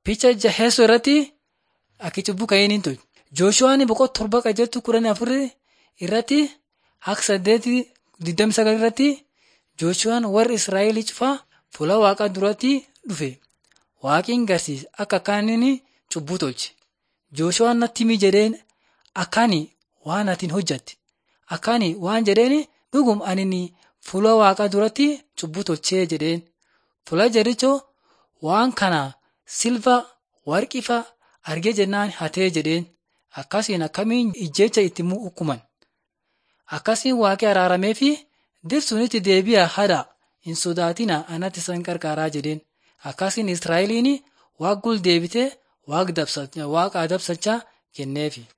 Picha jaheessoo irratti akka cubbuu ka'een tolche. Jooshuwaan boqonnaa torba qajeeltu kudhan afur irratti akka saddeeti digdami sagal irratti Jooshuwaan warri Israa'el cufaa fuula waaqaa duratti dhufe. Waaqiin garsiise akka akkaaniin cubbuu tolche. Jooshuwaan natti himi jedheen akkaani waan atiin hojjatte. Akkaani waan jedheen dhugum ani fuula waaqaa duratti cubbuu tolchee jedheen. Fuula jarichoo waan kana silva warqifa argee jennaan hatee jedheen. Akkasiin akkamiin ijjecha itti hukuman. Akkasiin waaqi araaramee fi dirsunitti deebi'a hada hin sodaatina anatti isan qarqaaraa jedheen. Akkasiin Israa'eliin waaqa gul deebitee waaqa adabsachaa kenneefi.